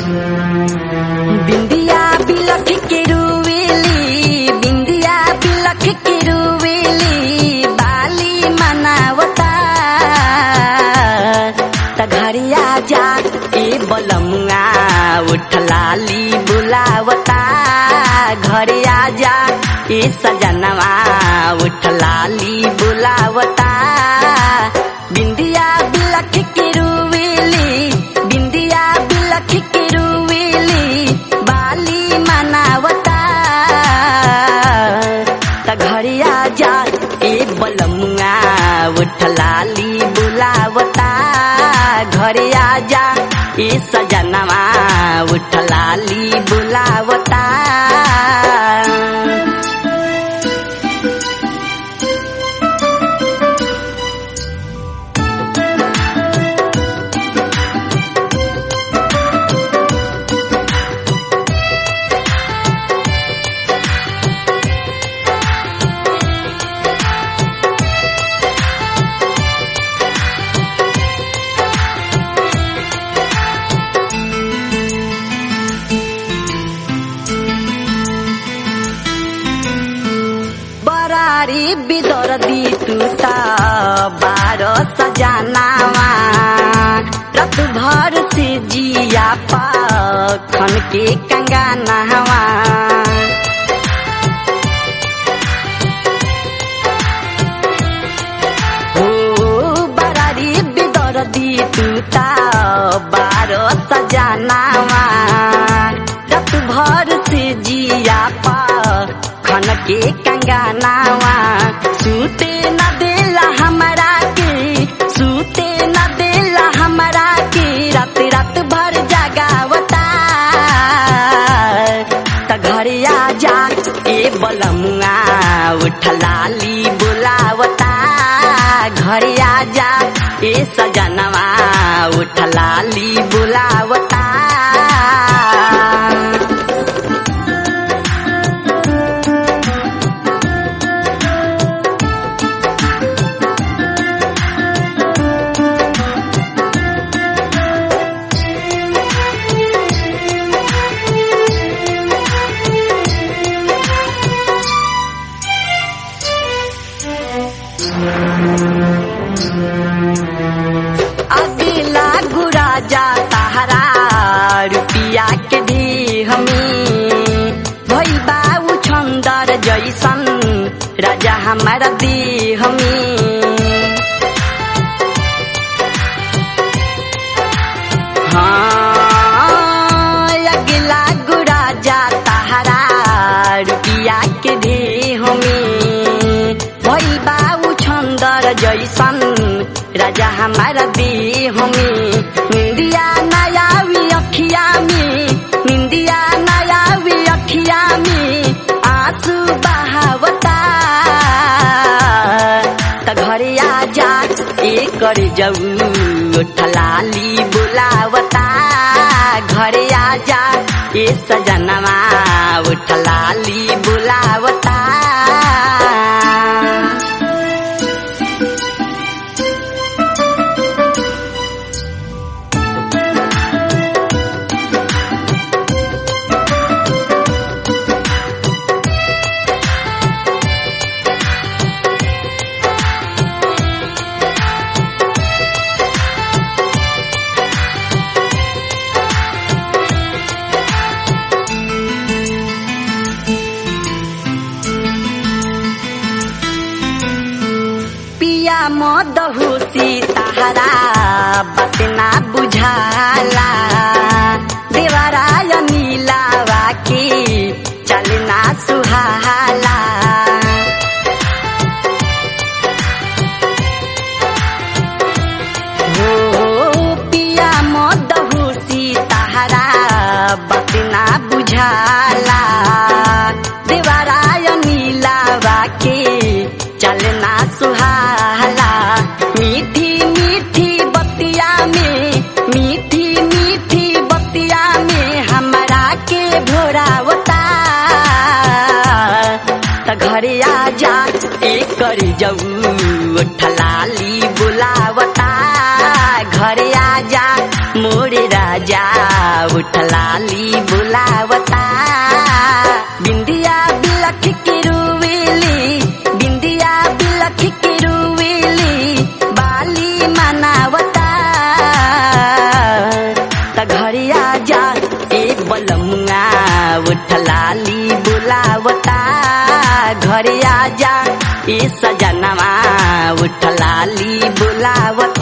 बिंदिया बिलख के रुवेली बिंदिया बिलख के रुवेली बाली मनावता त घरिया जा ए बलमुआ उठलाली बुलावता घरिया जा ए सजनवा उठलाली बुलावता बिंदिया बिलख के रुवेली बिंदिया बिलख के रुवेली बाली मनावता त घरिया जा ए बलमुआ उठलाली बुलावता घरिया जा ए सजनवा उठलाली बुलावता बरारी बिदर दी टूटा बारो सजानावा रत भर से जिया खन के कंगानावा हो बरारी बिदर दी टूटा बारो सजानावा रत भर से जिया खन के कंगानावा सूते न देला हमरा के सूते न देला हमरा के रात रात भर जगावता त घरिया जा ए बलमुआ उठलाली बुलावता घरिया जा ए सजनवा उठलाली बुलावता अगला गुरा जा ताहरा रुपिया के दी हमी भई बाबू छंदर जैसन राजा हमारा दी हमी हाँ अगला गुरा जा ताहरा रुपिया के दी हमी भई बाबू छंदर जैसन राजा हमारा दी हमी निंदिया नयावी अखिया में निंदिया नयावी अखिया में आंसू बहावता त घरे आ जा ए कर जाऊ ठलाली बुलावता घरे आ जा ए सजनवा उठलाली बुलावता पिया मदहुसी ताहरा बात ना बुझाला देवराय नीलावा की चलना सुहाला हो पिया मदहुसी ताहरा बात ना बुझाला देवराय नीलावा के चलना सुहाला मीठी मीठी बतिया में मीठी मीठी बतिया में हमरा के भोरावता त घरे आ जा एक कर जाऊ ठलाली बुलावता घरे आ जा मोरे राजा उठलाली बुलावता बिंदिया बिलख के रुवेली बिंदिया बिलख के रुवेली बाली मनावता त घरिया जा ए बलमुआ उठलाली बुलावता घरिया जा ए सजनवा उठलाली बुलावता